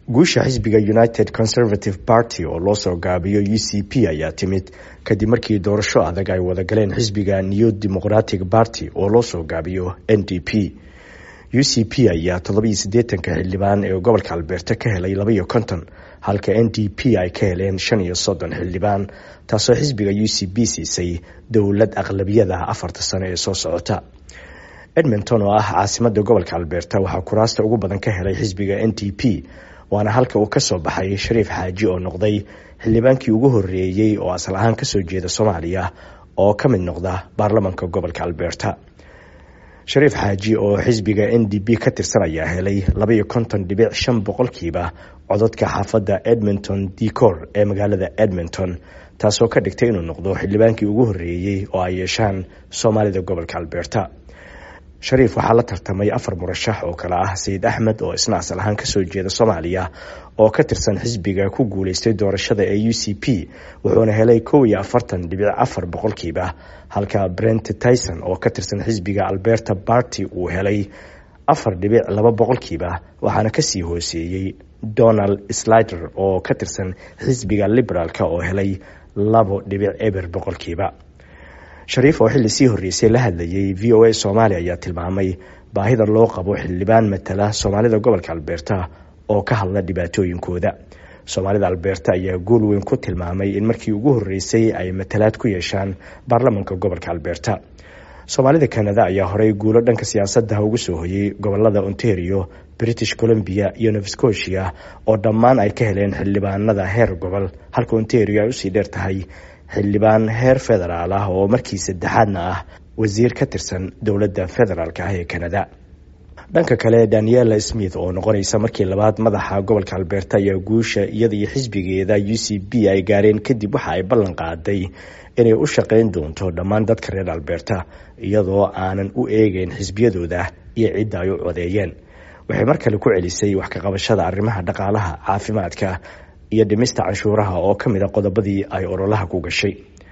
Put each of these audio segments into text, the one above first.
guusha xisbiga united conservative party oo loo soo gaabiyo u c p ayaa timid kadib markii doorasho adag ay wada galeen xisbiga new democratic party oo loo soo gaabiyo n d p u c p ayaa toddobiyo siddeetanka xildhibaan ee gobolka albeerta ka helay labaiyo konton halka n d p ay ka heleen shan iyo soddon xildhibaan taasoo xisbiga u c p siisay dowlad aqlabiyada afarta sano ee soo socota edmonton oo ah caasimada gobolka albeerta waxaa kuraasta ugu badan ka helay xisbiga n d p waana halka uu kasoo baxay shariif xaaji oo noqday xildhibaankii ugu horeeyey oo asal ahaan kasoo jeeda soomaaliya oo ka mid noqda baarlamanka gobolka albeerta shariif xaaji oo xisbiga n d p ka tirsan ayaa helay labaiyo konton dhibic shan boqolkiiba cododka xaafadda edmonton decor ee magaalada edmonton taasoo ka dhigtay inuu noqdo xildhibaankii ugu horeeyey oo ay yeeshaan soomaalida gobolka albeerta shariif waxaa la tartamay afar murashax oo kale ah sayid axmed oo isna asal ahaan kasoo jeeda soomaaliya oo ka tirsan xisbiga ku guuleystay doorashada ee u c p wuxuuna helay kow iyo afartan dhibic afar boqolkiiba halka brent tyson oo ka tirsan xisbiga alberta barty uu helay afar dhibic laba boqolkiiba waxaana kasii hooseeyey donald slider oo ka tirsan xisbiga liberaalk oo helay labo dhibic eber boqolkiiba shariif oo xilli sii horreysay la hadlayay v o a soomaaliya ayaa tilmaamay baahida loo qabo xildhibaan matala soomaalida gobolka albeerta oo ka hadla dhibaatooyinkooda soomaalida albeerta ayaa guul weyn ku tilmaamay in markii ugu horreysay ay matalaad ku yeeshaan baarlamanka gobolka albeerta soomaalida kanada ayaa horey guulo dhanka siyaasadda ugu soo hoyay gobolada ontario british columbia iyo nova scotia oo dhammaan ay ka heleen xildhibaanada heer gobol halka ontario ay usii dheer tahay xildhibaan heer federaal ah oo markii saddexaadna ah wasiir ka tirsan dowladda federaalk ah ee kanada dhanka kale daniela smith oo noqonaysa markii labaad madaxa gobolka albeerta ayaa guusha iyada iyo xisbigeeda u c b ay gaareen kadib waxa ay ballan qaaday inay u shaqayn doonto dhammaan dadka reer albeerta iyadoo aanan u eegeyn xisbiyadooda iyo cidda ay u codeeyeen waxay mar kale ku celisay wax ka qabashada arrimaha dhaqaalaha caafimaadka iyo dhimista canshuuraha oo ka mid a qodobadii ay ololaha ku gashay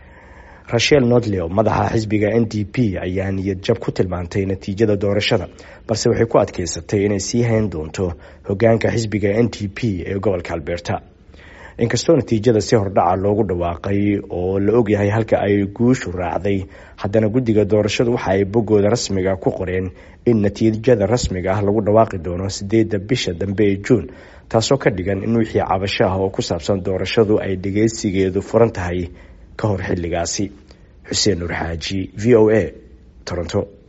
rachel nodleo madaxa xisbiga n d p ayaa niyad jab ku tilmaantay natiijada doorashada balse waxay ku adkeysatay inay sii hayn doonto hogaanka xisbiga n d p ee gobolka albeerta inkastoo natiijada si hordhaca loogu dhawaaqay oo la ogyahay halka ay guushu raacday haddana guddiga doorashadu waxa ay boggooda rasmiga ku qoreen in natiijada rasmiga ah lagu dhawaaqi doono sideedda bisha dambe ee juun taasoo ka dhigan in wixii cabasho ah oo ku saabsan doorashadu ay dhageysigeedu furan tahay ka hor xilligaasi xuseen nuur xaaji v o a toronto